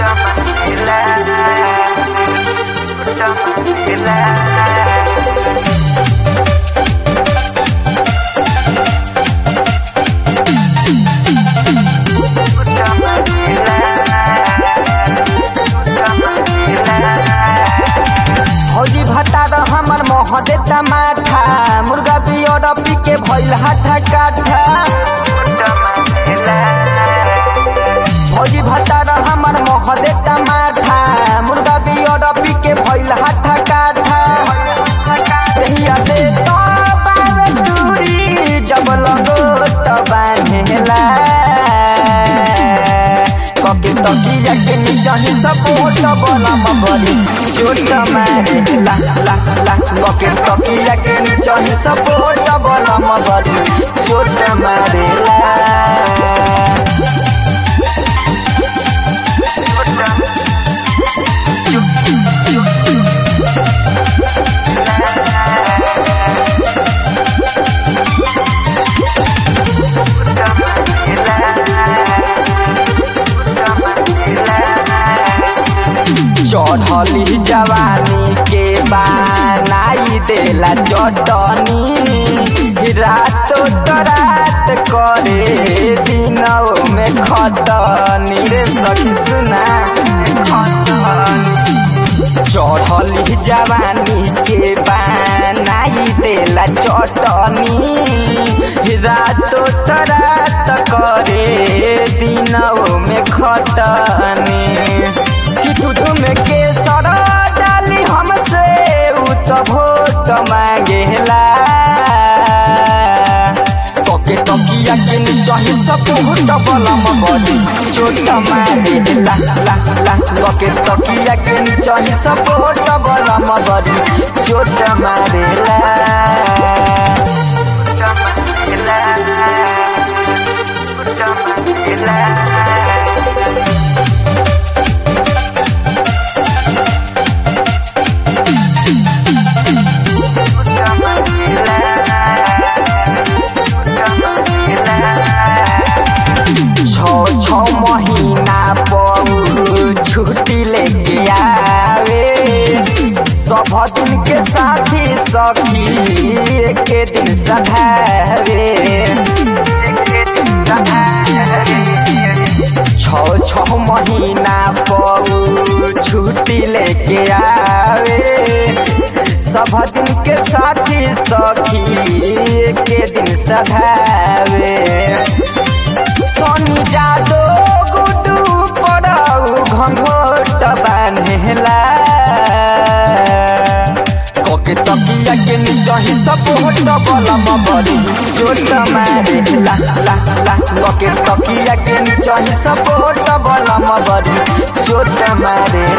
हौजी भतार हमर मोह देता माथा मुर्गा पियर पी के भइल हाथा काठा हौजी भतार हमर मोह देता माथा मुर्गा पियर पी के भइल हाथा काठा कहिया दे तो बावे दूरी जब लगो तो बान्हेला कके तकिया के नीचा ही सपोर्ट बोला मबरी चोट मारे ला ला ला कके तकिया के नीचा ही सपोर्ट बोला मबरी चोट मारे ला चढ़ली जवानी के बनाई देला चटनी रातो तो रात करे दिनों में खतनी रे सखी सुना चढ़ली जवानी के बनाई देला चटनी रातो तो रात करे दिनों में खतनी कि दूध में केसर डाली हमसे उ तो भोट मांगेला तोके तकिया के नीचा ही सपोर्ट बलम बड़ी चोट मारे ला ला ला तोके तकिया के नीचा ही सपोर्ट बलम बड़ी चोट मारे ला छो छो महीना पर छुट्टी लेके आवे सब दिन के साथी सखी एक दिन सधावे छो छो महीना पर छुट्टी लेके आवे सब दिन के साथी सखी एक दिन सधावे सोनी जादो गुडू पड़ाऊ घंघोट बान्हेला कोके तकिया के नीचा ही सपोर्ट बलम बड़ी चोट मारे ला ला ला कोके तकिया के नीचा ही सपोर्ट बलम बड़ी चोट मारे